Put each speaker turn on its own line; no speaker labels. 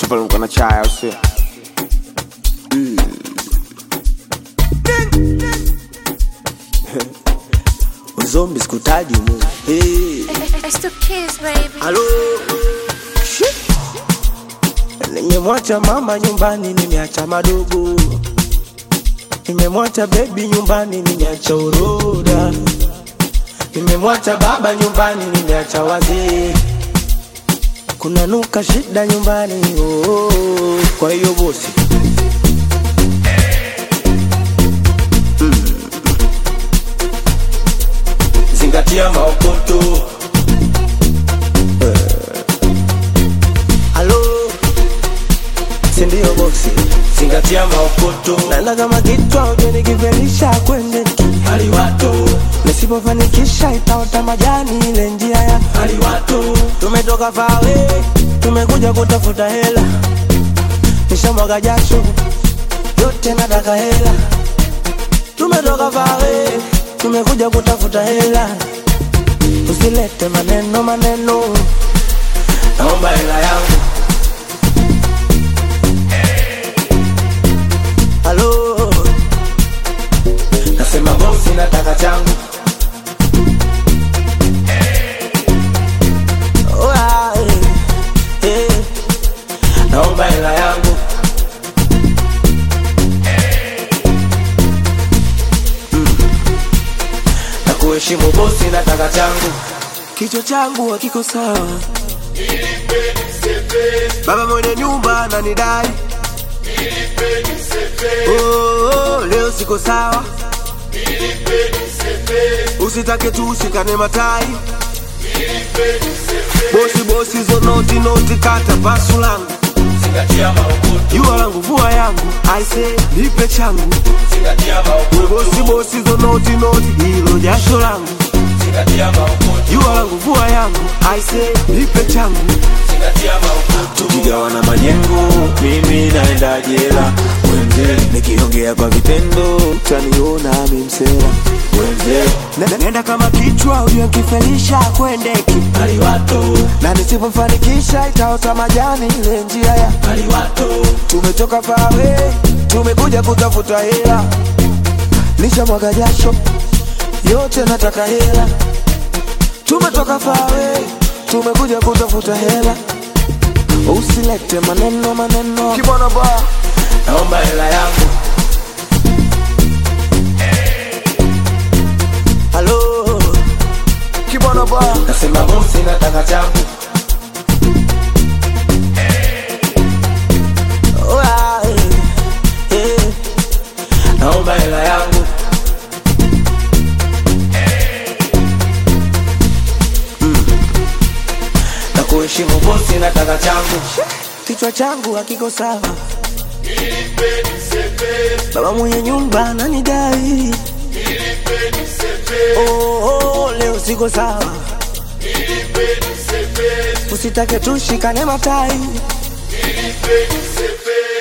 Tupaluka na chai au sio?
Uzombi sikutaji mu hey.
It's the kids, baby.
Halo Shit. Nimemwacha mama nyumbani, nimeacha madogo, nimemwacha bebi nyumbani, nimeacha uroda, nimemwacha baba nyumbani, nimeacha wazee, kuna nuka shida nyumbani oh, oh, oh. Kwa hiyo bosi zingatia maokoto Halo, sindio bosi? Zingatia maokoto, nana kama kichwa uje nikivelisha kwende hali watu, nisipofanikisha itaota majani ile njia ya hali watu. Tumetoka fawe, tumekuja kutafuta hela, nishamwaga jasho yote nataka hela. Tumetoka fawe, tumekuja kutafuta hela, usilete maneno maneno, naomba hela yangu. Halo, nasema bosi, nataka changu. Oh, ah, eh, eh, naomba hela yangu. Mm. Na kuheshimu bosi, nataka changu. Kichwa changu hakiko sawa, baba mwenye nyumba ananidai Oh, oh, leo siko sawa, usitake tu ushikane matai. Bosi bosi zo noti noti, kata pasu langu, jua langu vua yangu, aise nipe changu. We bosi bosi zo noti noti, hilo jasho langu, jua langu vua yangu, aise nipe changu.
tukigawana majengo, mimi naenda jela. Wenze nikiongea kwa vitendo, utaniona mimsela. Wenze
Ne- Nenda kama kichwa uliokifelisha kwendeki na nisipofanikisha itaota majani ile njia ya tumetoka fawe tumekuja kutafuta hela nishamwaga jasho yote nataka hela tumetoka fawe tumekuja kutafuta hela usilete maneno maneno kibwana ba naomba hela yangu halo kibwana ba nasema bosi nataka changu Oh, ah, eh, eh, naomba hela yangu Mm. na kuheshimu bosi nataka changu kichwa changu hakiko sawa baba mwenye nyumba ananidai oh, oh, leo siko sawa usitake tushikane matai
Nilipe nisepe